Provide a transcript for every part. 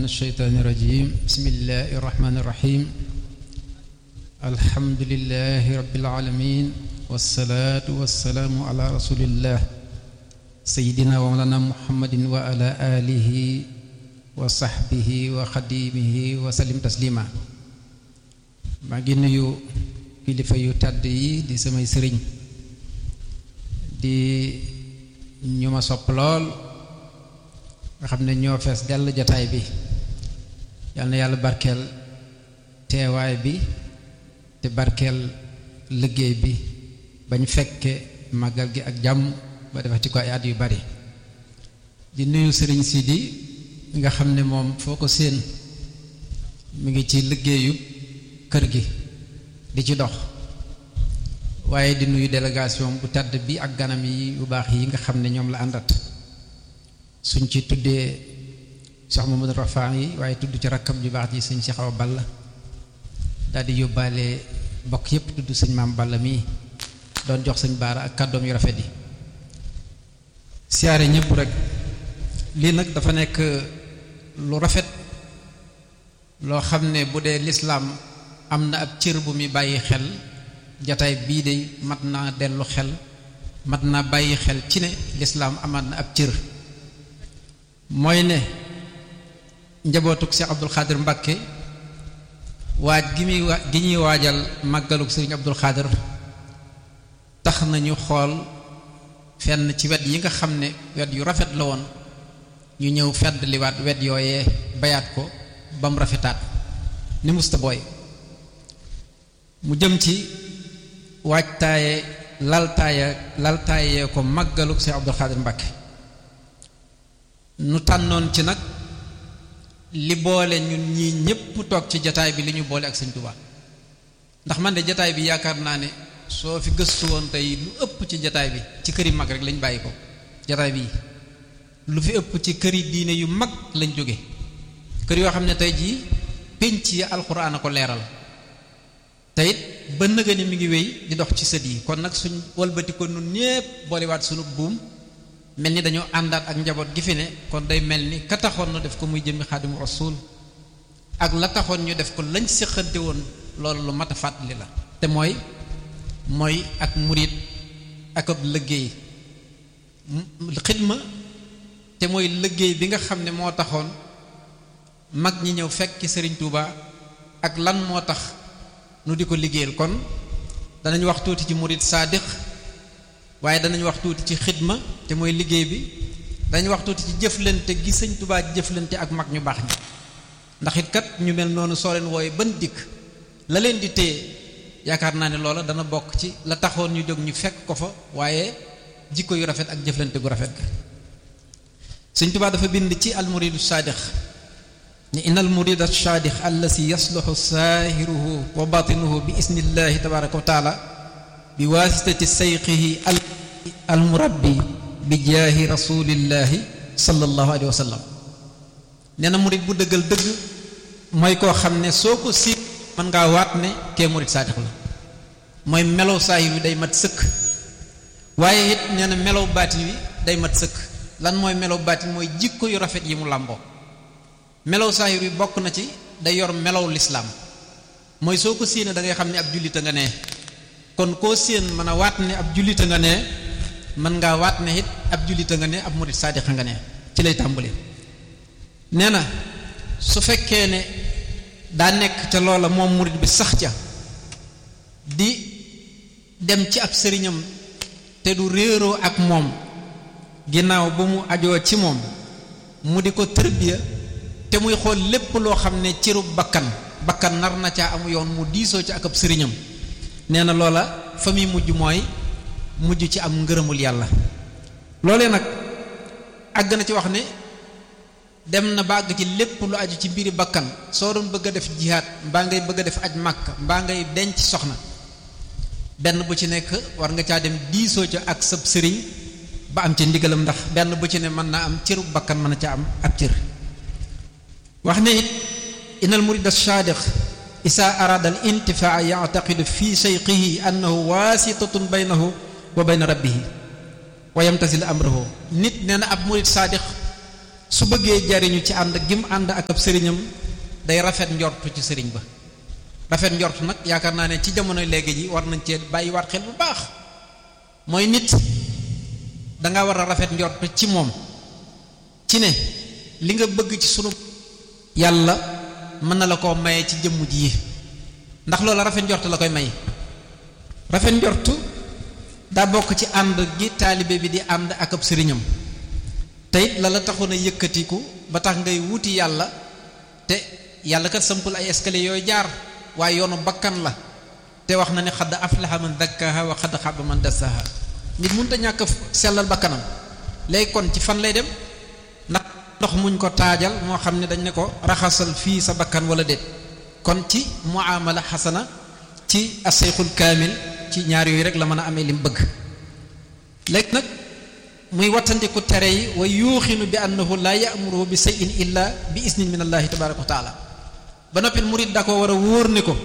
الشيطان الرجيم بسم الله الرحمن الرحيم الحمد لله رب العالمين والصلاة والسلام على رسول الله سيدنا ومولانا محمد وعلى آله وصحبه وخديمه وسلم تسليما maa ngi nuyu kilifa yu tàdd yi di samay sëriñ di ñu ma sopp lool nga xam ne ñoo fees dell jataay bi yal na yàlla barkeel teewaay bi te barkeel liggéey bi bañ fekke màggal gi ak jàmm ba defati ko ay at yu bari di nuyu sëriñ Sidi nga xam ne moom foo ko séen mu ngi ci liggéeyu kër gi di ci dox waaye di nuyu délégation bu tàdd bi ak ganam yi yu baax yi nga xam ne ñoom la àndat suñ ci tuddee Cheikh Mamadou Rafa yi waaye tudd ci rakkam ju baax ji sëñ Cheikh Awa Balla daal di yóbbaale bokk yépp tudd sëñ maam Balla mii doon jox sëñ Baara ak kàddoom yu rafet yi siyaare ñëpp rek lii nag dafa nekk lu rafet loo xam ne bu dee lislaam am na ab cër bu muy bàyyi xel jataay bii de mat naa dellu xel mat naa bàyyi xel ci ne lislaam amaat na ab cër mooy ne njabootuk Cheikh Abdul Xaadir Mbakke waaj gi muy wa gi ñuy waajal màggaluk Sëriñ Abdul Xaadir tax nañu xool fenn ci wet yi nga xam ne wet yu rafet la woon ñu ñëw fedd liwaat wet yooyee bayaat ko ba mu rafetaat ni musta booy mu jëm ci waajtaaye laltaaye laltaayee ko màggaluk Cheikh Abdul Xaadir Mbakke nu tànnoon ci nag li boole ñun ñii ñépp toog ci jataay bi li ñu boole ak sëñ Tuubaa ndax man de jataay bi yaakaar naa ne soo fi gëstu woon tey lu ëpp ci jataay bi ci këri mag rek lañ bàyyi ko jataay bi lu fi ëpp ci këri diine yu mag lañ jóge kër yoo xam ne tey jii pénc yi alxuraan a ko leeral te it ba nëga ni mi ngi wéy di dox ci sët yi kon nag suñ walbati ko nun ñépp boolewaat sunu buum mel ni dañoo àndaat ak njaboot gi fi ne kon day mel ni ka taxoon nu def ko muy jëmmi xaadimu rasul ak la taxoon ñu def ko lañ séqante woon loolu lu mat a fàttali la te mooy mooy ak murit ak ab liggéey xidma te mooy liggéey bi nga xam ne moo taxoon mag ñi ñëw fekki sëriñ Touba ak lan moo tax nu di ko liggéeyal kon danañ wax tuuti ci murit saadiq waaye danañ wax tuuti ci xidma te mooy liggéey bi danañ wax tuuti ci jëflante gi sëñ Touba jëflante ak mag ñu baax ñi ndax it kat ñu mel noonu soo leen wooye ban dikk la leen di téye yaakaar naa ne loola dana bokk ci la taxoon ñu jóg ñu fekk ko fa waaye jikko yu rafet ak jëflante gu rafet ga sëñ Touba dafa bind ci almuridu saadiq ni inna almurida saadiq allasi yasluxu saahiruhu wa batinuhu bi isnillahi tabaraka wa taala bi waasitati sayqihi al almurabbi bi jaahi rasulillahi sallallahu alayhi wa sallam nee na murid bu dëggal dëgg mooy koo xam ne soo ko siit mën ngaa waat ne kee murid saadiq la mooy melow saahir wi day mat sëkk waaye it nee na melow baatin wi day mat sëkk lan mooy melow baatin mooy jikko yu rafet yi mu làmboo melow saahir wi bokk na ci day yor melow lislaam mooy soo ko séenee da ngay xam ne ab jullita nga nee kon koo séen mën a waat ne ab jullita nga nee mën ngaa waat ne it ab jullita nga ne ab murid saadiqa nga ne ci lay tàmbali nee na su fekkee ne daa nekk ca loola moom murid bi sax ca di dem ci ab sëriñam te du réeroo ak moom ginnaaw ba mu ajoo ci moom mu di ko tërbiya te muy xool lépp loo xam ne cërub bakkan bakkan nar na caa amu yoon mu diisoo ci ak ab sëriñam nee na loola fa muy mujj mooy mujj ci am ngërëmul yàlla loolee nag àgg na ci wax ne dem na ba àgg ci lépp lu aju ci mbiri bakkan soo doon bëgg a def jihaat mbaa ngay bëgg a def aj màkk mbaa ngay denc soxna benn bu ci nekk war nga caa dem diisoo ca ak sab sëriñ ba am ci ndigalam ndax benn bu ci ne mën naa am cëru bakkan mën na ca am ab cër wax ne it inal murid as-sadiq isa arada al intifaa yactaqidu fi sheyqihi annahu waasitatun baynahu wa bayna rabbihi wa yamtasil amrahu nit nee na ab murid saadix su bëggee jariñu ci ànd gim ànd ak ab sëriñam day rafet njortu ci sëriñ ba rafet njortu nag yaakaar naa ne ci jamono léegi ji war nañ cee bàyyiwaat xel bu baax mooy nit danga war a rafet njortu ci moom ci ne li nga bëgg ci sunu yàlla mën na la koo maye ci jëmm ji ndax loola rafet njortu la koy may rafet njortu daa bokk ci ànd gi taalibe bi di ànd ak ab sëriñam te it la la taxoon a yëkkatiku ba tax ngay wuti yàlla te yàlla kat sampul ay escalier yooyu jaar waaye yoonu bakkan la te wax na ne xadd aflaha man dakkaha wa xadd xaba man dassaha nit mënut a ñàkk sellal bakkanam léegi kon ci fan lay dem ndax ndox muñ ko taajal moo xam ne dañ ne ko raxasal fii sa bakkan wala déet kon ci muamala xasana ci aseyxul kaamil ci ñaar yooyu rek la mën a amee lim bëgg léegi nag muy wattandiku tere yi wa yuuxinu bi annahu laa ya'muruhu bi shay'in illa bi isnin min allahi tabaraka wa taala ba noppi murid da ko war a wóor ne ko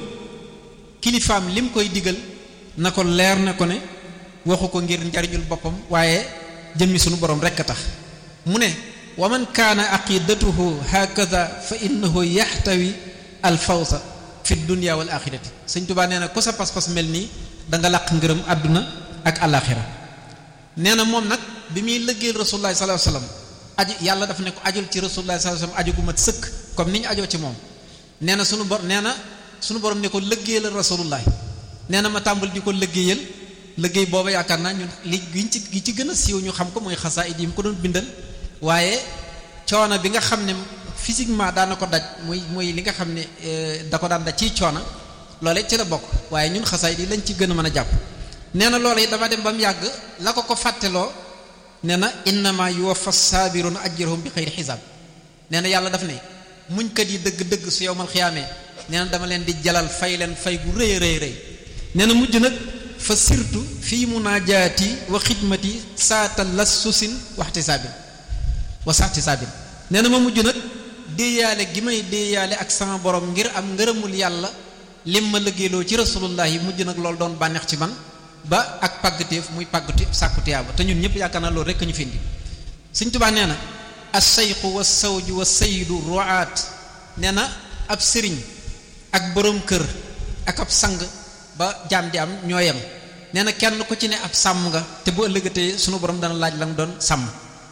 kilifaam lim koy digal na ko leer ne ko ne waxu ko ngir njariñul boppam waaye jëmmi sunu borom rekk a tax mu ne wa man kaana aqidatuhu hakaza fa innahu yaxtawi al fawsa fi dunya wal axirati sëñ Tuubaa nee na ko sa pas-pas mel nii da nga làq ngërëm àdduna ak alaxira nee na moom nag bi muy lëggéeyal rasulullah sallallahu alayhi wasallam aju yàlla dafa ne ko ajul ci rasulullah sallallahu alayhi wasallam aju gu mat sëkk comme ni ñu ajoo ci moom nee na sunu bor nee na sunu borom ne ko lëggéeyal rasulullah nee na ma tàmbal di ko lëggéeyal lëggéey booba yaakaar naa ñun li giñ ci gi ci gën a siiw ñu xam ko mooy xasaayid yi mu ko doon bindal waaye coono bi nga xam ne physiquement daana ko daj muy muy li nga xam ne da ko daan daj ciy coono loole ci la bokk waaye ñun xasaayid yi lañ ci gën a mën a jàpp nee na loolu yi dama dem ba mu yàgg la ko ko fàtteloo nee na innama yuwaffa saabiruna ajrahum bi xayri xisaab nee na yàlla daf ne muñkat yi dëgg-dëgg su yowmal xiyaamee nee na dama leen di jalal fay leen fay gu rëy rëy rëy nee na mujj nag fa sirtu fii munaajaati wa xidmati saata lassusin waxti saabin wa saati saabin nee na ma mujj nag déeyaale gi may déeyaale ak sama borom ngir am ngërëmul yàlla lim ma liggéeyloo ci rasulullah yi mujj nag loolu doon bànneex ci man ba ak pàggateef muy pàggati sàkku tiyaaba te ñun ñëpp yaakaar naa loolu rekk ñu fi indi Sëñ Tuubaa nee na as-sayxu wa sawju wa sayyidu ru'aat nee na ab sëriñ ak borom kër ak ab sang ba jaam di am ñoo yem nee na kenn ku ci ne ab sàmm nga te bu ëllëgatee sunu borom dana laaj la nga doon sàmm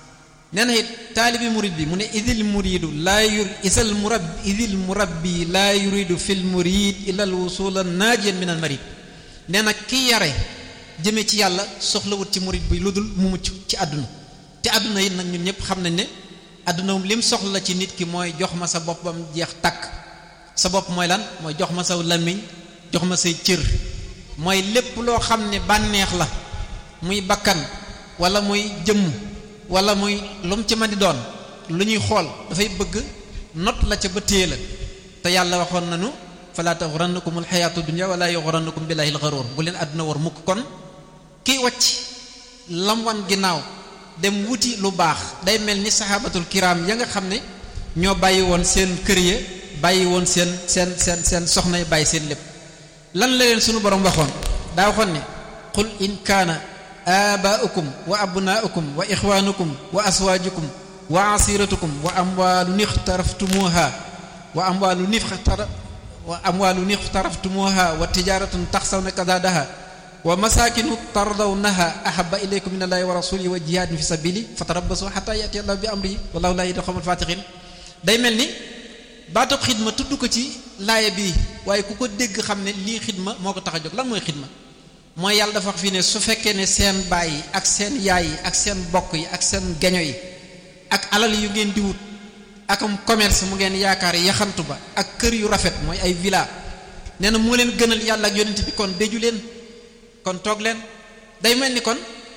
nee na it taalibi murid bi mu ne idil muridu laa yur isal murab idil murabbi laa yuridu fil murid illa al wusula naajiyan min al marid nee na ki yare jëme ci yàlla soxlawut ci murid bi lu dul mu mucc ci àdduna te àdduna it nag ñun ñëpp xam nañ ne àdduna lim soxla ci nit ki mooy jox ma sa bopp bam jeex takk sa bopp mooy lan mooy jox ma saw làmmiñ jox ma say cër mooy lépp loo xam ne bànneex la muy bakkan wala muy jëmm wala muy lu mu ci ma di doon lu ñuy xool dafay bëgg not la ca ba téye la te yàlla waxoon nañu fala taxurannakum alxayaatu dunya wala yuxurannakum billahi alxaruur bu leen àdduna war mukk kon kiy wacc lam wan ginnaaw dem wuti lu baax day mel ni saxaabatul kiram ya nga xam ne ñoo bàyyi woon seen kër ya bàyyi woon seen seen seen seen soxna yi bàyyi seen lépp lan la leen sunu borom waxoon daa waxoon ne qul in kaana abaaukum wa abnaaukum wa ixwaanukum wa aswaajukum wa asiratukum wa amwaalun ixtaraftumuha wa amwaalun ixtara wa amwaalun ixtaraftumuha wa tijaratun taxsawna kadaadaha wa masakinu tardawnaha ahaba ilaykum min allahi wa rasulihi wa jihadin fi sabili fatarabbasu xata yati allah bi amrihi wallahu laa yahdi qawmal fatiqin day mel ni baatub xidma tudd ko ci laaya bi waaye ku ko dégg xam ne lii xidma moo ko tax a jóg lan mooy xidma mooy yàlla dafa wax fii ne su fekkee ne seen baay yi ak seen yaay yi ak seen bokk yi ak seen geño yi ak alal yu ngeen di wut akam commerce mu ngeen yaakaar yaxantu ba ak kër yu rafet mooy ay villa nee na moo leen gënal yàlla ak yonent bi kon déju leen kon toog leen day mel ni kon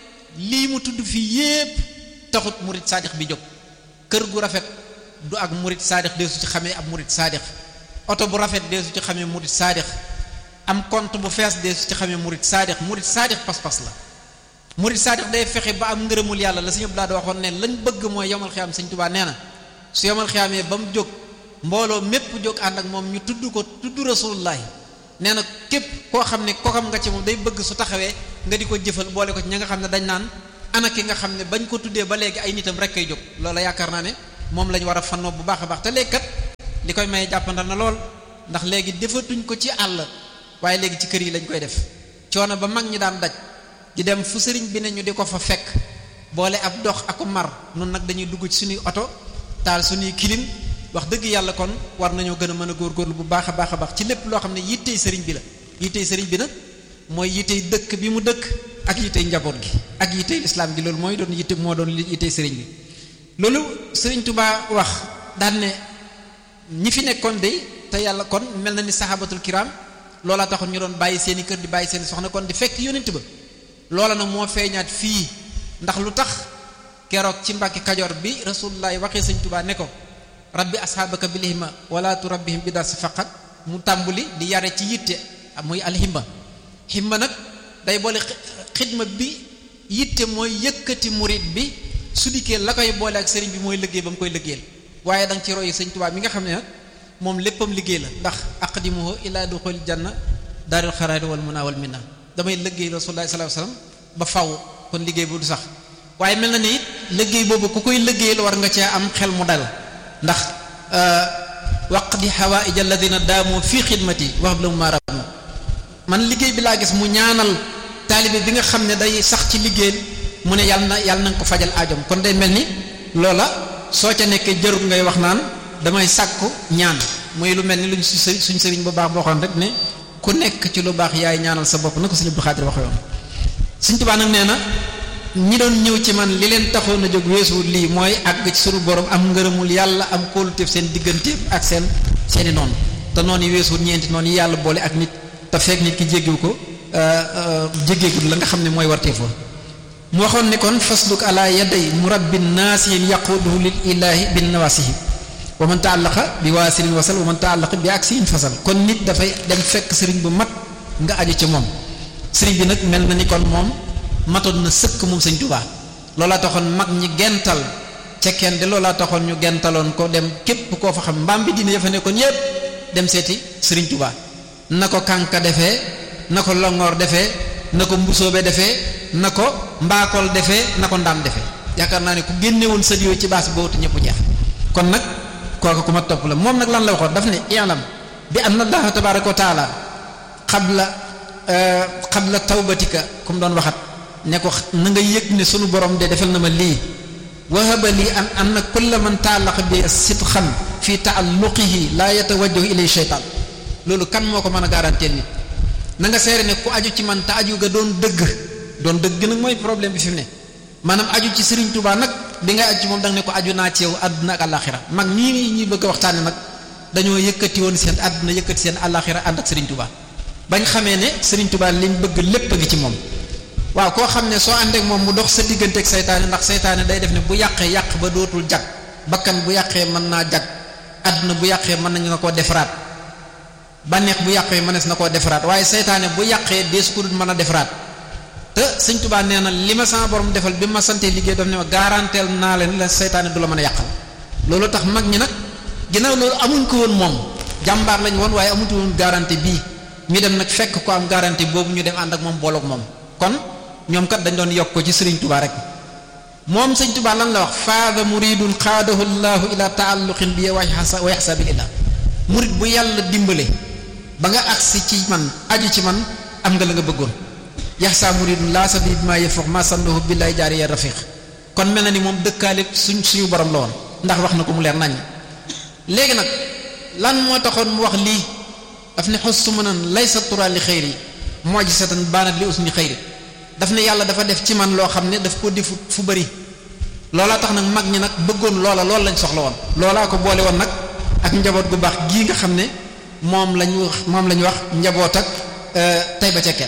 lii mu tudd fii yépp taxut murit saadix bi jóg kër gu rafet du ak murit saadix deesu ci xamee ab murit saadix oto bu rafet deesu ci xamee murit saadix am compte bu fees deesu ci xamee murit saadix murit saadix pas-pas la murit saadix day fexe ba am ngërëmul yàlla la suñu laa da waxoon ne lañ bëgg mooy yomal xiyaam sëñ Tuubaa nee na su yomal xiyaamee ba mu jóg mbooloo mépp jóg ànd ak moom ñu tudd ko tudd rasulullahi nee na képp koo xam ne kokam nga ci moom day bëgg su taxawee nga di ko jëfal boole ko ci ña nga xam ne dañ naan ana ki nga xam ne bañ ko tuddee ba léegi ay nitam rek kay jóg loola yaakaar naa ne moom lañ war a fannoo bu baax a baax te léegi kat li koy may jàppandal na lool ndax léegi defatuñ ko ci àll waaye léegi ci kër yi lañ koy def coono ba mag ñi daan daj di dem fu sëriñ bi ne ñu di ko fa fekk boole ab dox aku mar nun nag dañuy dugg ci suñuy oto taal suñuy kilim wax dëgg yàlla kon war nañoo gën a mën a góorgóorlu bu baax a baax a baax ci lépp loo xam ne yittey sëriñ bi la yittey sëriñ bi nag mooy yittey dëkk bi mu dëkk ak yittey njaboot gi ak yittey lislaam gi loolu mooy doon yitte moo doon yittey sëriñ bi loolu sëriñ Tuubaa wax daan ne ñi fi nekkoon de te yàlla kon mel na ni saxaabatul kiram loola taxoon ñu doon bàyyi seeni kër di bàyyi seeni soxna kon di fekk yonent ba loola nag moo feeñaat fii ndax lu tax keroog ci mbàkki kajoor bi rasulullahi waxee sëñ Tuubaa ne ko rabbi asxaabaka bil himma wala turabbihim bi dar si faqat mu tàmbuli di yare ci yitte muy alhimma himma nag day boole xidma bi yitte mooy yëkkati murit bi su dikkee la koy boole ak sëriñ bi mooy liggéey ba mu koy liggéeyal waaye da nga ci roy sëñ Tuubaa mi nga xam ne nag moom léppam liggéey la ndax aqdimuhu ila duxul janna daaril xaraari wal muna wal minna damay liggéey rasulullahi sallallahu alayhi wasallam ba faw kon liggéey bu du sax waaye mel na ni it liggéey boobu ku koy liggéeyal war nga cee am xel mu dal ndax waqdi hawaïj alladina daamu fii xidmati wax la mu maaramu man liggéey bi laa gis mu ñaanal taalibe bi nga xam ne day sax ci liggéeyal mu ne yàlla na yàlla na nga ko fajal aajom kon day mel ni loola soo ca nekkee jarul ngay wax naan damay sàkku ñaan muy lu mel ni luñ su suñ sëriñ bu baax boo xam rek ne ku nekk ci lu baax yaay ñaanal sa bopp na ko sëñ Abdou Xaadir waxe woon sëñ Tuubaa nag nee na ñi doon ñëw ci man li leen taxoon a jóg weesuwul lii mooy àgg ci sunu borom am ngërëmul yàlla am kóoluteef seen digganteef ak seen seeni noonu te noonu yi weesuwul ñeenti noonu yi yàlla boole ak nit te fekk nit ki jéggiwu ko jéggeegul la nga xam ne mooy warteefoon mu waxoon ne kon fasluk ala yaday murabbin naasihin yaquduhu lil ilahi bin nawasihi wa man taallaqa bi waasilin wasal wa man taallaqa bi aksiin fasal kon nit dafay dem fekk sëriñ bu mat nga aju ci moom sëriñ bi nag mel na ni kon moom matoon na sëkk moom sëñ Tuubaa loolaa taxoon mag ñi gental ca kenn de loolaa taxoon ñu gentaloon ko dem képp koo fa xam mbaam bi dina yafa nekkoon yépp dem seeti sëriñ Tuubaa na ko kànka defee na ko longoor defee na ko mbusoobe defee na ko mbaakol defee na ko ndaam defee yaakaar naa ne ku génnewoon sët yooyu ci baas boobu ñëpp jeex kon nag kooku ku ma topp la moom nag lan la waxoon daf ne i'lam bi anna allaha tabaraka wa taala xabla xabla tawbatika ku mu doon waxat ne ko na nga yëg ne sunu borom de defal na ma lii wahaba lii an anna kulla man taalaqa bi sidqan fi taalluqihi laa yatawajjahu ilay sheytaan loolu kan moo ko mën a garanteel nit na nga seere ne ku aju ci man te aju ga doon dëgg doon dëgg nag mooy problème bi fi mu ne maanaam aju ci Serigne Touba nag bi nga aju ci moom da nga ne ko aju naa ci yow àdduna ak àllaaxira mag ñii ñuy bëgg a waxtaane nag dañoo yëkkati woon seen àdduna yëkkati seen àllaaxira ànd ak Serigne Touba bañ xamee ne Serigne Touba liñ bëgg lépp a ngi ci moom waaw koo xam ne soo àndeek moom mu dox sa diggante ak saytaane ndax saytaane day def ne bu yàqee yàq ba dootul jag bakkan bu yàqee mën naa jag àdduna bu yàqee mën nañu na koo defaraat bànneex bu yàqee mënees na koo defaraat waaye saytaane bu yàqee dees ko dul mën a defaraat te sëñ Tuubaa nee na li ma sama borom defal bi ma santee liggéey daf ne ma garanteel naa leen la saytaane du la mën a yàqal loolu tax mag ñi nag ginnaaw loolu amuñ ko woon moom jàmbaar lañ woon waaye amuñu woon garantie bii ñu dem nag fekk ko am garantie boobu ñu dem ànd ak moom booloog moom kon ñoom kat dañ doon yokk ko ci sëriñ Tuubaa rek moom sëñ Tuubaa lan la wax faada muridun xaadahu llahu ila taalluqin bi wa yaxsa billah murid bu yàlla dimbale ba nga agsi ci man aju ci man am nga la nga bëggoon yaxsa muridun laa sabi bi ma yëfox ma sandohu billahi jaari ya rafiq kon mel na ni moom dëkkaale suñ suñu borom la woon ndax wax na ko mu leer nañ léegi nag lan moo taxoon mu wax lii daf ne xos su mënan laysa tura li xëyri mojisatan baanat li usni xëyri daf ne yàlla dafa def ci man loo xam ne daf ko defu fu bëri loolaa tax nag mag ñi nag bëggoon loola loolu lañ soxla woon loolaa ko boole woon nag ak njaboot gu baax gii nga xam ne moom lañu wax moom la ñu wax njaboot ak tey ba ca kenn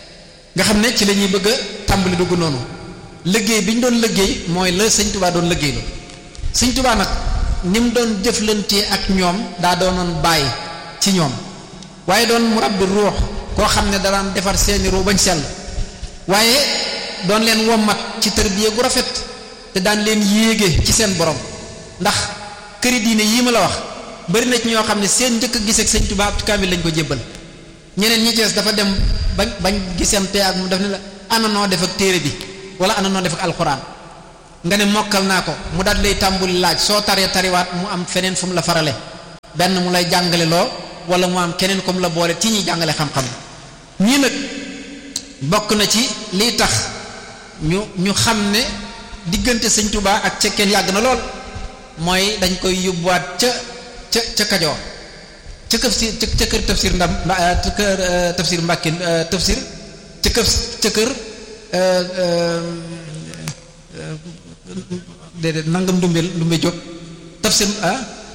nga xam ne ci la ñuy bëgg a tàmbali dugg noonu liggéey bi ñu doon liggéey mooy la sëñ tubaa doon liggéey la sëñ tubaa nag ni mu doon jëflantee ak ñoom daa doonoon bàyyi ci ñoom waaye doon mu rabbi ruux koo xam ne daan defar seeni ruux bañ sell waaye doon leen wommat ci tërbiye gu rafet te daan leen yéege ci seen borom ndax këri diine yii ma la wax bari na ci ñoo xam ne seen njëkk a gisee ak sëñ Tuubaa ab kaamil lañ ko jébbal ñeneen ñi cees dafa dem bañ bañ gisante ak mu def ne la ana noo def ak téere bi wala ana noo def ak alxuraan nga ne mokkal naa ko mu daal lay tàmbuli laaj soo taree tariwaat mu am feneen fu mu la farale benn mu lay jàngale loo wala mu am keneen comme la boole ci ñuy jàngale xam-xam ñii nag bokk na ci liy tax ñu ñu xam ne diggante sëñ Tuubaa ak cekkeen yàgg na lool mooy dañ koy yóbbuwaat ca ca ca Kajoor ca këf si ca kër tafsir ndam ca kër tafsir Mbàkke tafsir ca kër ca kër déedéet nangam ndumbe ndumbe jóg tafsir ah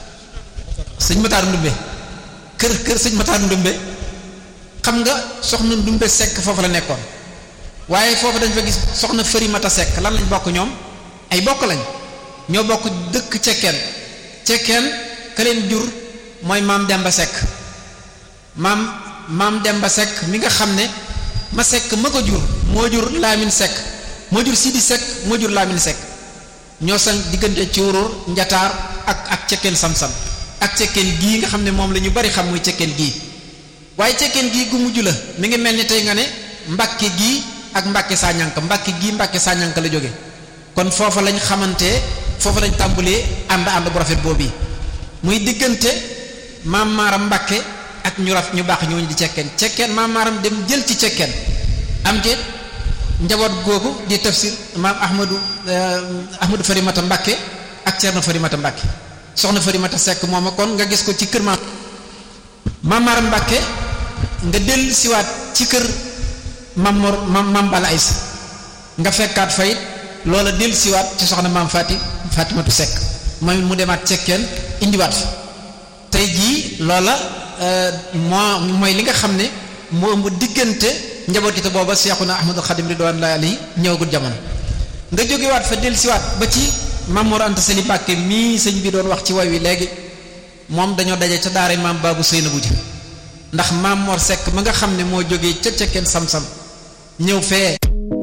sëñ Mataar ndumbe kër kër sëñ Mataar ndumbe xam nga soxna ndumbe sekk foofu la nekkoon waaye foofu dañ fa gis soxna fëri mata sekk lan lañ bokk ñoom ay bokk lañ ñoo bokk dëkk cekkeen cekkeen ka leen jur mooy maam Demba Seck maam maam Demba Seck mi nga xam ne ma Seck ma ko jur moo jur Lamine Seck moo jur Sidi Seck moo jur Lamine Seck ñoo san diggante cuuróor njataar ak ak cekkeen sam-sam ak cekkeen gii nga xam ne moom la ñu bari xam muy cekkeen gii waaye cekkeen gii gu mujj la mi ngi mel ni tey nga ne mbàkke gii ak mbàkke saañank mbàkke gii mbàkke saañank la jóge kon foofa lañ xamante foofa lañ tàmbulee ànd ànd bu rafet boobu muy diggante maam maaram mbàkke ak ñu raf ñu baax ñooñu di cekkeen cekkeen maam maaram dem jël ci cekkeen am te njaboot googu di tafsir maam ahmadu ahmadu farimata mbàkke ak ceerno farimata mbàkke soxna farimata sekk moom kon nga gis ko ci kër maam maam maaram mbàkke nga del siwaat ci kër maam mor maam maam bala aysa nga fekkaat fayit loola del siwaat ci soxna maam faati fatimatu sekk moom mu demaat cekkeen indiwaat fi tey jii loola moo mooy li nga xam ne moo ëmb diggante njaboot te booba seexuna ahmadul xadim ridwanullahi alayhi ñëwagul jamono nga jógewaat fa del siwaat ba ci Mamour Anta Sali Mbàkke mii sëñ bi doon wax ci way wi léegi moom dañoo daje ca daara maam baabu Seynabu ji ndax maam Mor Seck ma nga xam ne moo jógee ca cekkeen sam-sam ñëw fee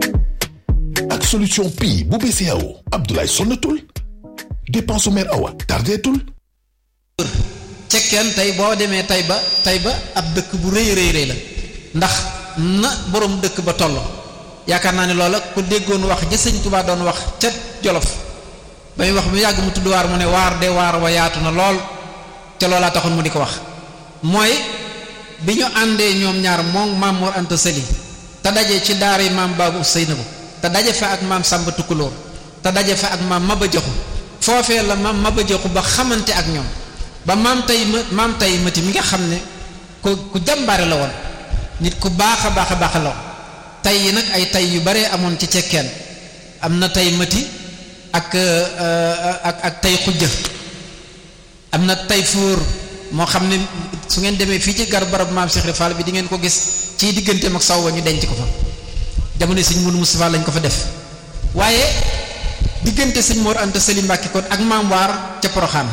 ak solution pi bu BCEAO Abdoulaye sonnatul dépense mère awa tardeetul cekkeen tey boo demee tey ba tey ba ab dëkk bu rëy rëy rëy la ndax na boroom dëkk ba toll yaakaar naa ne loola ku déggoon wax ja sëñ Tuubaa doon wax ca Jolof ba muy wax mu yàgg mu tudd waar mu ne waar de waar wa yaatu na lool te loolaa taxoon mu di ko wax mooy bi ñu àndee ñoom ñaar moom maam Mor Anta Sali te daje ci daara maam Baabu Seynabu te daje fa ak maam Samba Tukulóor te daje fa ak maam Maba Jaxu foofee la maam Maba Jaxu ba xamante ak ñoom ba maam tey maam tey mati mi nga xam ne ku ku jàmbaare la woon nit ku baax a baax a baax la woon tey yi nag ay tey yu bare amoon ci cekkeen am na tey mati ak ak ak tey xujja am na tey fuur moo xam ne su ngeen demee fii ci gar barab maam Cheikh Fall bi di ngeen ko gis ci digganteem ak saw ba ñu denc ko fa jamono sëñ Mourou Moustapha lañ ko fa def waaye diggante sëñ Mor Anta Sali Mbàkke kon ak maam waar ca Poroxaan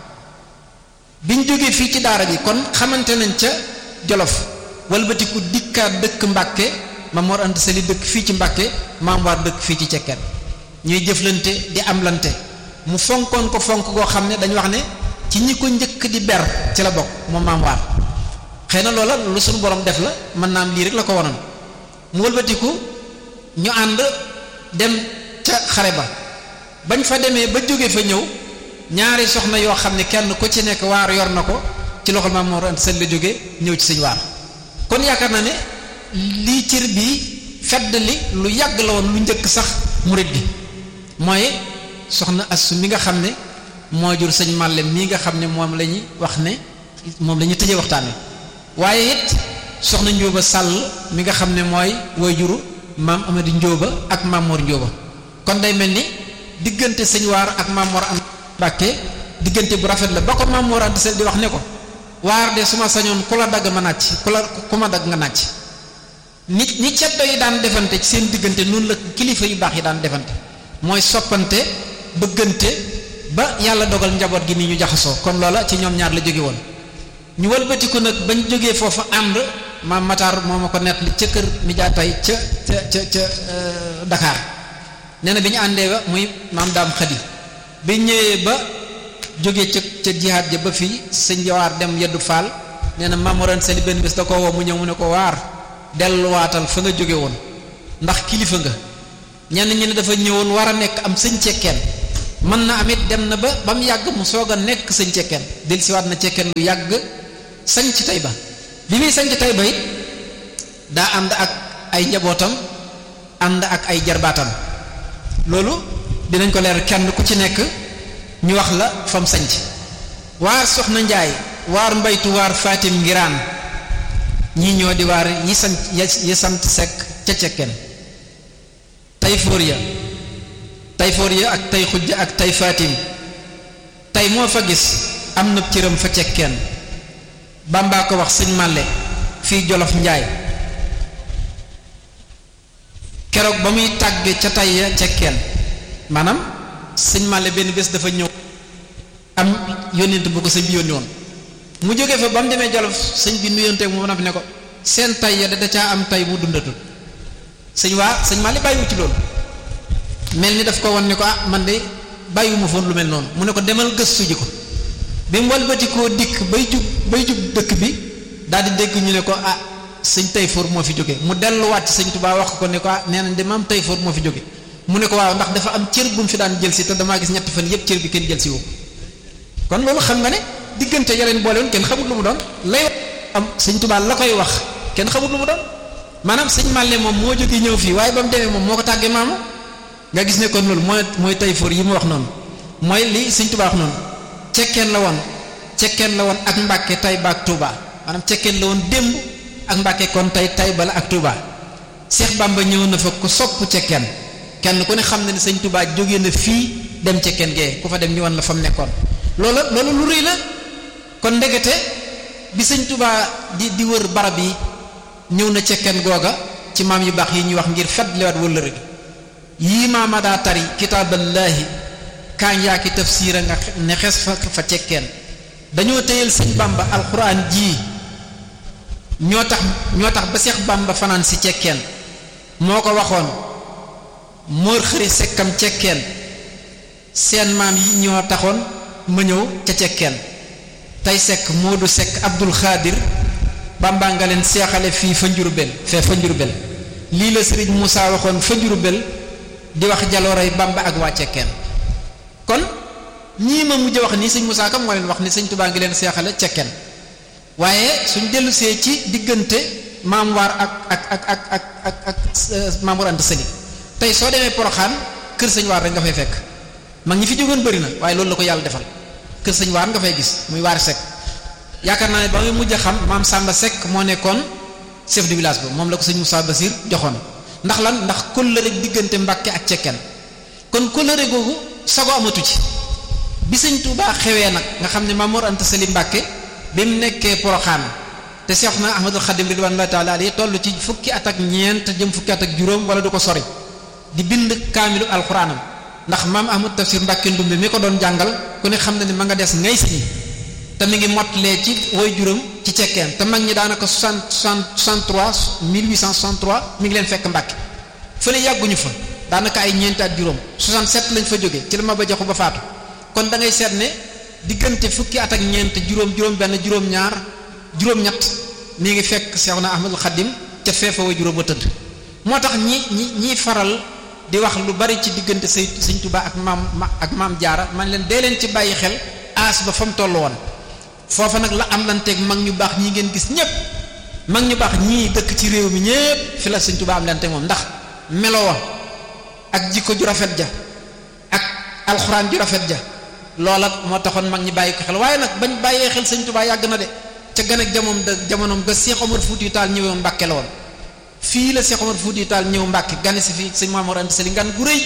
biñ jógee fii ci daara ji kon xamante nañ ca Jolof walbatiku dikkaat dëkk Mbàkke maam Mor Anta Sali dëkk fii ci Mbàkke maam waar dëkk fii ci cekkeen ñuy jëflante di amlante mu fonkoon ko fonk goo xam ne dañu wax ne ci ñi ko njëkk di ber ci la bokk moom maam waar xëy na loola lu suñu borom def la mën naa am lii rek la ko wonoon mu wëlbatiku ñu ànd dem ca xare ba bañ fa demee ba jóge fa ñëw ñaari soxna yoo xam ne kenn ku ci nekk waar yor na ko ci loxol maam Mor Anta Sali la jóge ñëw ci sëñ waar kon yaakaar na ne lii cër bii fedd li lu yàgg la woon lu njëkk sax murit bi mooy soxna Assu mi nga xam ne moo jur sëñ Màlle mii nga xam ne moom la ñuy wax ne moom la ñuy tëjee waxtaan wi waaye it soxna Njóoba Sàll mi nga xam ne mooy way juru maam Amady Njóoba ak maam Mor Njóoba kon day mel ni diggante sëñ waar ak maam Mor Anta Mbàkke diggante bu rafet la ba ko maam Mor Anta Sali di wax ne ko waar de su ma sañoon ku la dagg ma nàcc ku la ku ma dagg nga nàcc nit ñi ceddo yi daan defante ci seen diggante noonu la kilifa yu baax yi daan defante mooy soppante bëggante ba yàlla dogal njaboot gi ni ñu jaxasoo kon loola ci ñoom ñaar la jóge woon ñu wëlbatiku nag bañ jógee foofu ànd maam Matar moo ma ko nett li ca kër mi jaa tay ca ca ca ca Dakar nee na bi ñu àndee ba muy maam daam xadi bi ñëwee ba jógee ca ca jihaat ja ba fii sëñ jawaar dem yeddu faal nee na maam Mor Anta Sali benn bés da ko woo mu ñëw mu ne ko waar delluwaatal fa nga jóge woon ndax kilifa nga ñenn ñi ne dafa ñëwoon war a nekk am sëñ cekkeen mën na amit dem na ba ba mu yàgg mu soog a nekk sëñ cekkeen del siwaat na cekkeen lu yàgg sañ ci Tayba bi muy sañ ci Tayba it daa ànd ak ay njabootam ànd ak ay jarbaatam loolu dinañ ko leer kenn ku ci nekk ñu wax la fam sañc waar soxna njaay waar mbaytu waar fatim ngiraan ñii ñoo di waar yi sant yi sant sekk ca cekkeen tayfoor ya tayfoor ya ak tay xujja ak tay fatim tey moo fa gis am na cëram fa cekkeen bàmbaa ko wax sëñ màlle fii jolof njaay keroog ba muy tàgge ca tay ya cekkeen maanaam sëñ màlle benn bés dafa ñëw am yónnent bu ko sëñ bi yónni woon mu jógee fa ba mu demee jolof sëñ bi nuyonteeg mu na fi ne ko seen tay ya da caa am tay mu dundatul sëñ waa sëñ màlle bàyyiwu ci loolu mel ni daf ko won ne ko ah man de bàyyiwuma foon lu mel noonu mu ne ko demal gëstu ji ko bi mu walbati koo dikk bay jub bay jub dëkk bi daal di dégg ñu ne ko ah sëñ Tayfoor moo fi jóge mu delluwaat ci sëñ Tuubaa wax ko ne ko ah nee nañ de maam Tayfoor moo fi jóge mu ne ko waaw ndax dafa am cër bu mu fi daan jël si te damaa gis ñetti fan yépp cër bi kenn jël si woo kon loolu xam nga ne diggante yaleen boole woon kenn xamut lu mu doon lay am sëñ Tuubaa la koy wax kenn xamut lu mu doon maanaam sëñ Màlle moom moo jóge ñëw fii waaye ba mu demee moom moo ko tàggee maamu nga gis ne kon loolu mooy mooy Tayfoor yi mu wax noonu mooy li sëñ Tuubaa wax noonu cekkeen la woon cekkeen la woon ak Mbàkke Tayba ak Touba maanaam cekkeen la woon démb ak Mbàkke kon tey Tayba la ak Touba Seex Bàmba ñëw na fa ku sopp cekkeen kenn ku ne xam na ne sëñ Touba jógee na fii dem cekkeen gee ku fa dem ñu wan la fa mu nekkoon loolu loolu lu rëy la kon ndegete bi sëñ Touba di di wër barab yi ñëw na cekkeen googa ci maam yu baax yi ñuy wax ngir fet liwaat wëllëre gi yii maama daa tari kitaaballaahi kaañ yaa ki tafsiira nga ne xes fa fa cekkeen dañoo téyel sëñ bamba alxuraan jii ñoo tax ñoo tax ba seex bamba fanaan si cekkeen moo ko waxoon móor xëri sekkam cekkeen seen maam yi ñoo taxoon ma ñëw ca cekkeen tey sekk moodu sekk abdul xaadir bamba nga leen seexale fii fa njurbel fee fa njurbel lii la sëriñ Moussa waxoon fa njurbel di wax jalooray bamba ak waa cekkeen kon ñii ma mujj wax nii sëñ Moussa Kam moo leen wax ni sëñ Touba ngi leen seexale cekkeen waaye suñ dellu see ci diggante maam waar ak ak ak ak ak ak ak maam Mor Anta Sali tey soo demee Poroxaan kër sëñ waar rek nga fay fekk mag ñi fi jógoon bëri na waaye loolu la ko yàlla defal kër sëñ waar nga fay gis muy waar Seck yaakaar naa ne ba muy mujj a xam maam Samba Seck moo nekkoon chef de village ba moom la ko sëñ Moussa Basir joxoon ndax lan ndax kóllëre diggante Mbàkke ak cekkeen kon kóllëre googu sago amatu ci bi sëñ Touba xewee nag nga xam ne Maam Mor Anta Sali Mbàkke bi mu nekkee Poroxaan te Seex na Ahmadul Xadim ridwanullahi taala alayhi toll ci fukki at ak ñeent jëm fukki at ak juróom wala du ko sori di bind kaamilu alxuraanam ndax maam Ahmad Tafsir Mbàkke Ndumbe mi ko doon jàngal ku ne xam na ne ma nga des ngay si te mi ngi mottalee ci woy juróom ci cekkeen te mag ñi daanaka soixante soixante trois mille huit cent soixante trois mi ngi leen fekk Mbàkke fële yàgguñu fa daanaka ay ñeenti at juróom 67 lañ fa jóge ci la ma ba joxu ba faatu kon da ngay seet ne diggante fukki at ak ñeent juróom juróom benn juróom ñaar juróom ñett mi ngi fekk Seexuna Ahmadul Xadim ca feefa way juróom ba tëdd moo tax ñi ñi ñiy faral di wax lu bari ci diggante say Sëñ Tuubaa ak maam ak maam jaara man leen dee leen ci bàyyi xel aas ba fa mu toll woon foofa nag la am lanteeg mag ñu baax ñi ngeen gis ñépp mag ñu baax ñii dëkk ci réew mi ñépp fi la Sëñ Tuubaa am lante moom ndax melowa ak jikko ju rafet ja ak alxuraan ju rafet ja loola moo taxoon mag ñi bàyyi ko xel waaye nag bañ bàyyee xel sëñ Tuubaa yàgg na de ca gan ak jamoom da jamonoom ga Cheikh Omar Fouti Tall ñëwoon Mbàkke la woon fii la Cheikh Omar Fouti Tall ñëw Mbàkke gane si fii sëñ Maam Mor Anta Sali ngan gu rëy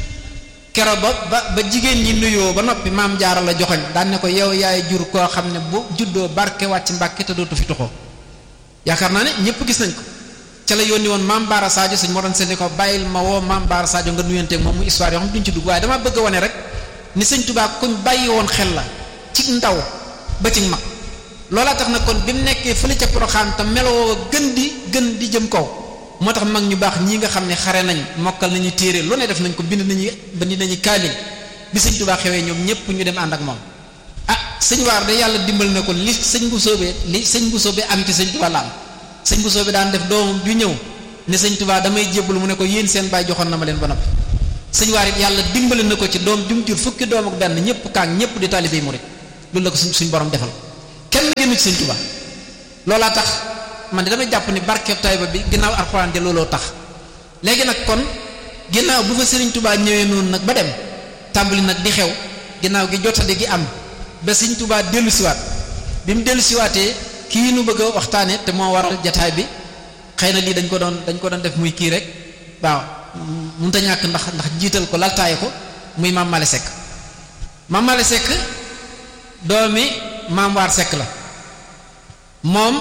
kero ba ba ba jigéen ñi nuyoo ba noppi maam jaara la joxoñ daan ne ko yow yaay jur koo xam ne bu juddoo barke wàcc Mbàkke te dootu fi tuxoo yaakaar naa ne ñëpp gis nañ ko ca la yónni woon maam Baara Sadio sëñ Mor Anta Sali ko bàyyil ma woo maam Baara Sadio nga nuyanteeg moom mu histoire yoo xam duñ ci dugg waaye dama bëgg a wane rek ni sëñ Tuubaa kuñ bàyyi woon xel la ci ndaw ba ci mag loolaa tax na kon bi mu nekkee fële ca Poroxaan te meloo gën di gën di jëm kaw moo tax mag ñu baax ñii nga xam ne xare nañ mokkal nañu téere lu ne def nañ ko bind nañu bind nañu kaamil bi sëñ Tuubaa xewee ñoom ñëpp ñu dem ànd ak moom ah sëñ waar de yàlla dimbal na ko li sëñ bu soobee li sëñ bu soobee am ci sëñ Tuubaa la am sëñ bu soobee daan def doomam ju ñëw ne sëñ Tuubaa damay jébbalu mu ne ko yéen seen baay joxoon na ma leen ba noppi sëñ waar it yàlla dimbali na ko ci doom jum jur fukki doom ak benn ñëpp kaang ñëpp di taalibey murid loolu la ko suñ suñ borom defal kenn génnu ci sëñ Tuubaa loolaa tax man de damay jàpp ni barkeb Tayba bi ginnaaw alxuraan ja looloo tax léegi nag kon ginnaaw bu fa sëriñ Tuubaa ñëwee noonu nag ba dem tàmbali nag di xew ginnaaw gi jotade gi am ba sëñ Tuubaa dellu siwaat bi mu dellu siwaatee kii nu bëgg a waxtaane te moo waral jataay bi xëy na lii dañ ko doon dañ ko doon def muy kii rek waaw mënut a ñàkk ndax ndax jiital ko laltaaye ko muy maam Malick Seck maam Malick Seck doomi maam waar Seck la moom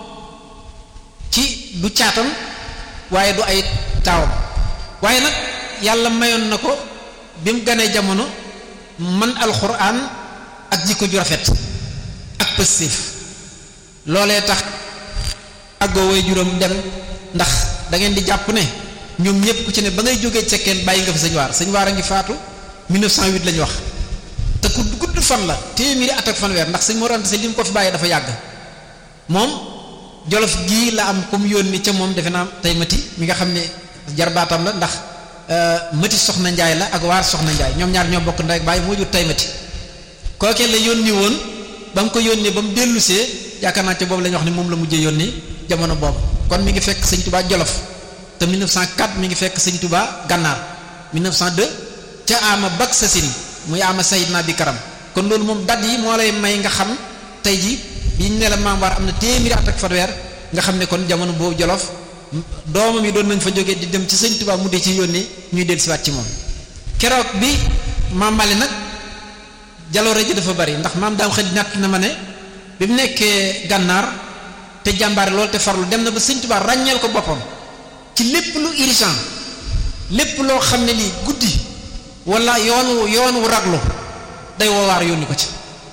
ci du caatam waaye du ay taawam waaye nag yàlla mayoon na ko bi mu ganee jamono man alxuraan ak jikko ju rafet ak pëstéef loolee tax àggoo way juróom dem ndax da ngeen di jàpp ne ñoom ñëpp ku ci ne ba ngay jógee cekkeen bàyyi nga fi sëñ waar sëñ waar a ngi faatu 1908 la ñu wax te ku gudd fan la téeméeri at ak fanweer ndax sëñ Mor Anta Sali li mu ko fi bàyyi dafa yàgg moom jolof gii la am comme yónni ca moom defe naa tey mati mi nga xam ne jarbaatam la ndax mati soxna njaay la ak waar soxna njaay ñoom ñaar ñoo bokk ndey ak bàyyi moo jur tey mati kookee la yónni woon ba mu ko yónnee ba mu dellusee yaakaar naa ca boobu la ñu wax ne moom la mujjee yónni jamono boobu kon mi ngi fekk sëñ Touba Jolof te 1904 mi ngi fekk sëñ Touba Gànnaar 1902 ca ama bak sasin muy ama sayid naa bi karam kon loolu moom dat yi moo lay may nga xam tey ji bi ñu ne la maam war am na téeméeri at ak fanweer nga xam ne kon jamono boobu Jolof doomam yi doon nañ fa jógee di dem ci sëñ Touba mu dee ci yónni ñuy dellusiwaat ci moom keroog bi maam Mali nag jaloore ji dafa bari ndax maam daam xëy natt na ma ne bi mu nekkee gànnaar te jàmbaare loolu te farlu dem na ba sëñ Tuubaa ràññeel ko boppam ci lépp lu urgent lépp loo xam ne lii guddi wala yoonu yoonu raglu day woowaar yónni ko ci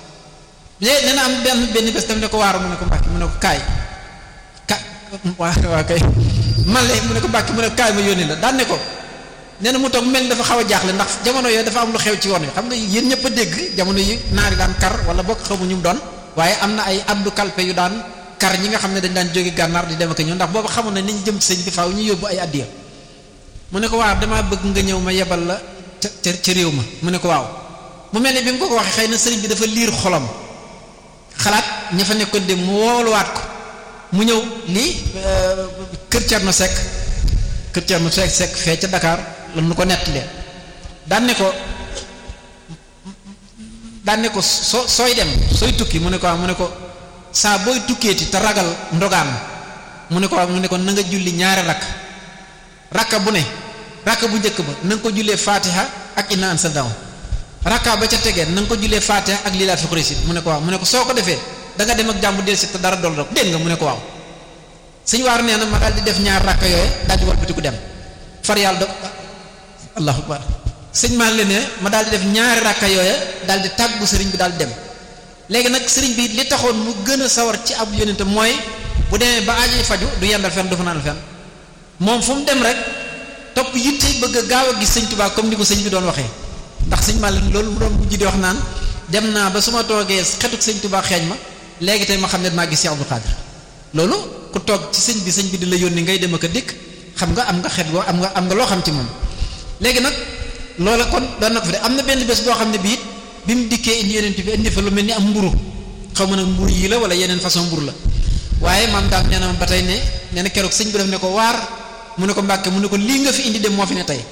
léegi nee na am benn benn bés tam ne ko waaru mu ne ko mbàkki mu ne ko kaay ka waa waa kay man le mu ne ko mbàkki mu ne ko kaay ma yónni la daan ne ko nee na mu toog mel dafa xaw a jaaxle ndax jamono yooyu dafa am lu xew ci yoon wi xam nga yéen ñëpp a dégg jamono yi naari daan kar wala bokk xamu ñu mu doon waaye am na ay abdu kalpe yu daan kar ñi nga xam ne dañ daan jóge gànnaar di dem ak ñëw ndax boobu xamoon na ni ñu jëm ci sëñ bi faaw ñu yóbbu ay addiya mu ne ko waaw damaa bëgg nga ñëw ma yebal la ca ca réew ma mu ne ko waaw mu mel ne bi mu ko ko waxee xëy na sëriñ bi dafa liir xolam xalaat ña fa nekkoon dem mu wooluwaat ko mu ñëw lii kër Thierno Seck kër Thierno Seck Seck fee ca Dakar la nu ko nettalee daan ne ko daan ne ko soo sooy dem sooy tukki mu ne ko mu ne ko saa booy tukkeeti te ragal ndogaan mu ne ko mu ne ko na nga julli ñaari rakk rakka bu ne rakka bu njëkk ba na nga ko jullee fatiha ak inna an sa daw rakka ba ca tegee na nga ko jullee fatiha ak lii laa fi xurisi mu ne ko waaw mu ne ko soo ko defee da nga dem ak jàmm del si te dara dol rek dégg nga mu ne ko waaw sëñ waar nee na ma daal di def ñaar rakka yooyu daal di walbatiku dem far yàlla do allahu akbar sëñ maa leen ne ma daal di def ñaari rakka yooya daal di tàggu sëriñ bi daal di dem léegi nag sëriñ bi li taxoon mu gën a sawar ci ab yonente mooy bu demee ba aajo faju du yendal fenn du fanaan fenn moom fu mu dem rek topp yitte bëgg a gaaw a gis sëñ Tuubaa comme ni ko sëñ bi doon waxee ndax sëñ maa leen loolu mu doon mujj di wax naan dem naa ba su ma toogee xetuk sëñ Tuubaa xeeñ ma léegi tey ma xam ne maa gis Cheikh Abdou Khadir loolu ku toog ci sëñ bi sëñ bi di la yónni ngay dem ak a dikk xam nga am nga xet goo am nga am nga loo xam ci moom léegi nag loola kon doon na ko fi de am na benn bés boo xam ne bii bi mu dikkee indi yeneen bi indi fa lu mel ni am mburu xaw ma nag mburu yi la wala yeneen façon mburu la waaye maam daam nee na ma ba tey ne nee na keroog sëñ bi daf ne ko waar mu ne ko mbàkke mu ne ko lii nga fi indi dem moo fi ne tey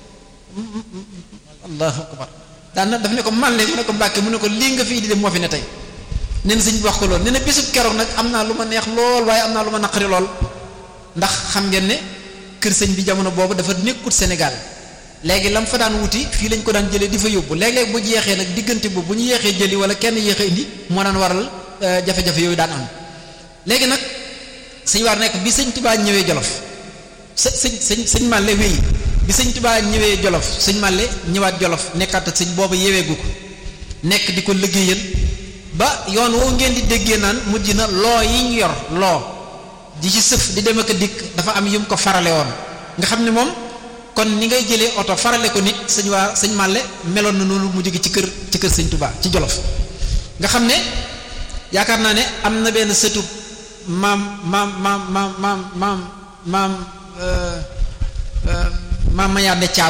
allahu akbar daan na daf ne ko man le mu ne ko mbàkke mu ne ko lii nga fi indi dem moo fi ne tey nee na sëñ bi wax ko lool nee na bésub keroog nag am naa lu ma neex lool waaye am naa lu ma naqari lool ndax xam ngeen ne kër sëñ bi jamono boobu dafa nekkut Sénégal léegi lam fa daan wuti fii lañ ko daan jëlee di fa yóbbu léeg-léeg bu jeexee nag diggante boobu bu ñu yeexee jëli wala kenn yéex a indi moo daan waral jafe-jafe yooyu daan am léegi nag sëñ waar nekk bi sëñ Tuubaa ñëwee Jolof së sëñ sëñ sëñ Màlle wéy bi sëñ Tuubaa ñëwee Jolof sëñ Màlle ñëwaat Jolof nekkaat ak sëñ boobu yeweegu ko nekk di ko liggéeyal ba yoon woo ngeen di déggee naan mujj na loo yi ñu yor loo di ci sëf di dem ak a dikk dafa am yum ko farale woon nga xam ne moom kon ni ngay jëlee oto farale ko nit sëñ waa sëñ Màlle meloon na noonu mu jóge ci kër ci kër sëñ Tuubaa ci Jolof nga xam ne yaakaar naa ne am na benn sëtu maam maam maam maam maam maam maam maam Mayaande Caam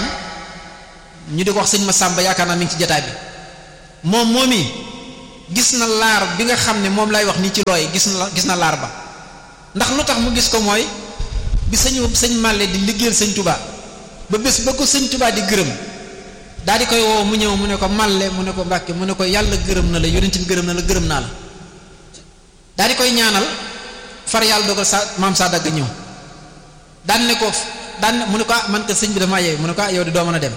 ñu di ko wax sëñ ma sàmba yaakaar naa mi ngi ci jataay bi moom moom i gis na laar bi nga xam ne moom lay wax nii ci looy gis na gis na laar ba ndax lu tax mu gis ko mooy bi sëñ sëñ Màlle di liggéeyal sëñ Touba ba bés ba ko sëñ Touba di gërëm daal di koy woo mu ñëw mu ne ko Màlle mu ne ko Mbàkke mu ne ko yàlla gërëm na la yonent bi gërëm na la gërëm naa la daal di koy ñaanal far yàlla dogal sa maam saa dagg ñëw daan ne ko daan mu ne ko ah man ko sëñ bi damaa yeewu mu ne ko ah yow di doo mën a dem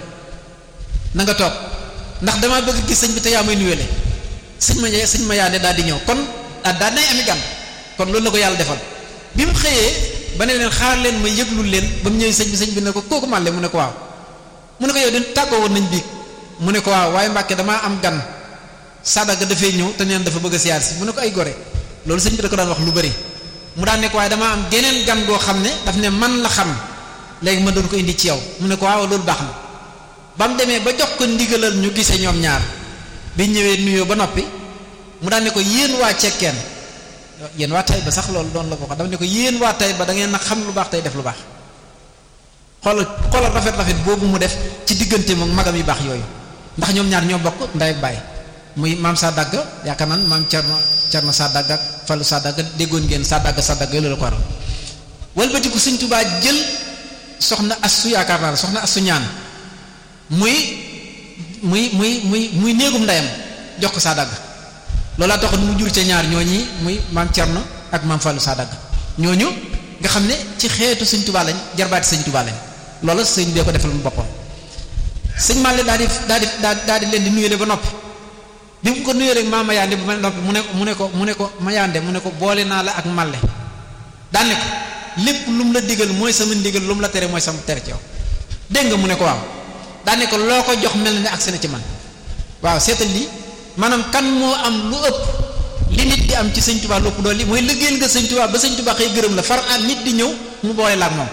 na nga toog ndax damaa bëgg gis sëñ bi te yaa may nuyele sëñ ma sëñ ma yaande daal di ñëw kon ah daan nay ami gan kon loolu la ko yàlla defal bi mu xëyee ba ne leen xaar leen ma yëglul leen ba mu ñëwee sëñ bi sëñ bi ne ko kooku màlle mu ne ko waaw mu ne ko yow di tàggoo woon nañ biig mu ne ko waaw waaye Mbàkke damaa am gan sadaga dafay ñëw te neen dafa bëgg a siyaar si mu ne ko ay gore loolu sëñ bi da ko daan wax lu bari mu daan ne ko waaye damaa am geneen gan goo xam ne daf ne man la xam léegi ma doon ko indi ci yow mu ne ko waaw loolu baax na ba mu demee ba jox ko ndigalal ñu gisee ñoom ñaar bi ñëwee nuyoo ba noppi mu daan ne ko yéen waa cekkeen yéen waa tay ba sax loolu doon la ko wax daf ne ko yéen waa tay ba da ngeen na xam lu baax tey def lu baax xoolal xoolal rafet rafet boobu mu def ci diggante moom magam yu baax yooyu ndax ñoom ñaar ñoo bokk ndey ak baay muy maam saa dagg yaakaar naan maam Cerno Cerno saa dagg ak Fallu saa dagg déggoon ngeen saa dagg saa dagg yooyu la ko waral walbatiku Sëñ Tuubaa jël soxna assu yaakaar naa la soxna assu ñaan muy muy muy muy muy néegum ndeyam jox ko saa dagg loolaa taxoon mu jur ca ñaar ñooñi muy maam Cerno ak maam Fallu saa dagg ñooñu nga xam ne ci xeetu Sëñ Tuubaa lañ jarbaati Sëñ Tuubaa lañ loola sëñ bee ko defal mu boppam sëñ Màlle daal di daal di daal di leen di nuyele ba noppi bi mu ko nuyee rek maa Mayaande ba noppi mu ne mu ne ko mu ne ko Mayaande mu ne ko boole naa la ak Màlle daan ne ko lépp lu mu la digal mooy sama ndigal lu mu la tere mooy sama tere ci yow dégg nga mu ne ko waaw daan ne ko loo ko jox mel ne agsi na ci man waaw seetal lii maanaam kan moo am lu ëpp li nit di am ci sëñ Tuubaa lu ëpp doole mooy liggéeyal nga sëñ Tuubaa ba sëñ Tuubaa xëy gërëm la far at nit di ñëw mu boole la ak moom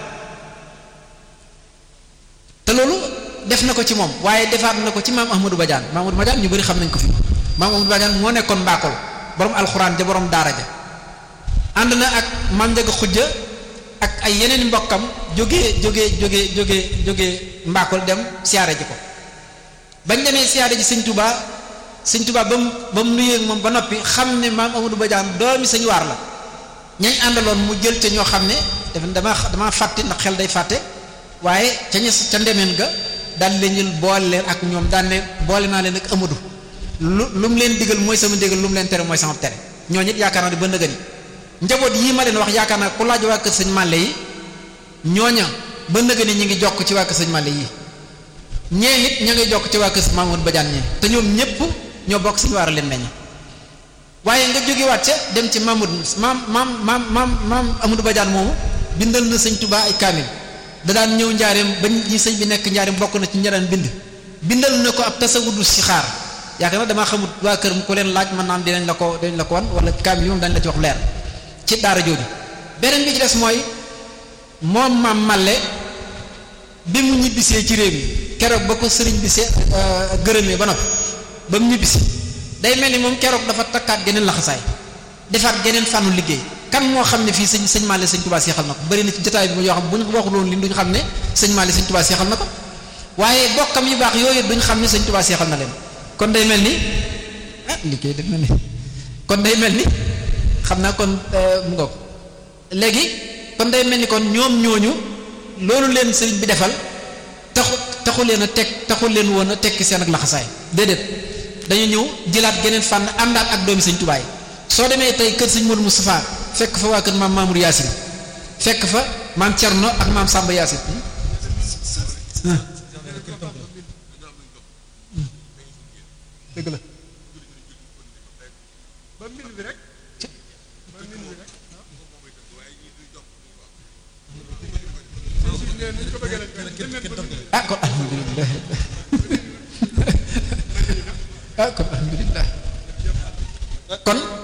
te loolu def na ko ci moom waaye defaat na ko ci maam Ahmadou Badiane maam Ahmadou Badiane ñu bari xam nañ ko fi maam Ahmadou Badiane moo nekkoon mbaakol borom alxuraan ja borom daara ja ànd na ak maam Njaga xujja ak ay yeneen mbokkam jógee jógee jógee jógee jógee mbaakol dem siyaare ji ko bañ demee siyaare ji sëñ Touba sëñ Touba ba mu ba mu nuyee moom ba noppi xam ne maam Ahmadou Badiane doomi sëñ waar la ñañ àndaloon mu jël ca ñoo xam ne dafa dama dama fàtte ndax xel day fàtte waaye ca ña ca ndemeen ga daal leen jël boole leen ak ñoom daan ne boole naa leen ak Amadou lu lu mu leen digal mooy sama digal lu mu leen tere mooy sama tere ñooñu it yaakaar naa ne ba nëgëni njaboot yii ma leen wax yaakaar naa ku laaj waa kër sëñ Màlle yi ñooña ba nëgëni ñi ngi jokk ci waa kër sëñ Màlle yi ñee it ña ngi jokk ci waa kër Mamadou Badiane ñi te ñoom ñëpp ñoo bokk suñu waar a leen meññ waaye nga jógewaat ca dem ci Mamadou maam maam maam maam maam Amadou Badiane moomu bindal na sëñ Touba ay kaamil da daan ñëw njaareem ba ñi sëñ bi nekk njaareem bokk na ci ñaraan bind bindal na ko ab tasawudu si xaar yaakaar na damaa xamut waa kër mu ko leen laaj mën naa am dinañ la ko dinañ la ko wan wala kaamil yi moom dañ la ci wax leer ci daara jooju beneen bi ci des mooy moom maam Malle bi mu ñibbisee ci réew mi keroog ba ko sëriñ bi see gërëmee ba noppi ba mu ñibbisi day mel ni moom keroog dafa takkaat geneen laxasaay defaat geneen fànnu liggéey kan moo xam ne fii sëñ sëñ Malick sëñ Touba seexal na ko bëri na ci jotaay bi yoo xam bu ñu waxuloon li duñ xam ne sëñ Malick sëñ Touba seexal na ko waaye bokkam yu baax yooyu duñ xam ne sëñ Touba seexal na leen kon day mel ni ah liggéey def na ni kon day mel ni xam naa kon mu ngoog léegi kon day mel ni kon ñoom ñooñu loolu leen sëriñ bi defal taxu taxu leen a teg taxu leen woon a tekki seen ak laxasaay déedéet dañu ñëw jëlaat geneen fànn àndaat ak doomi sëñ Touba yi soo demee tey kër sëñ Modou Moustapha fekk fa waa kër maam Mamour Yacine fekk fa maam Thierno ak maam Samba Yacine dëgg la ah kon alhamdulilah ah kon alhamdulilah kon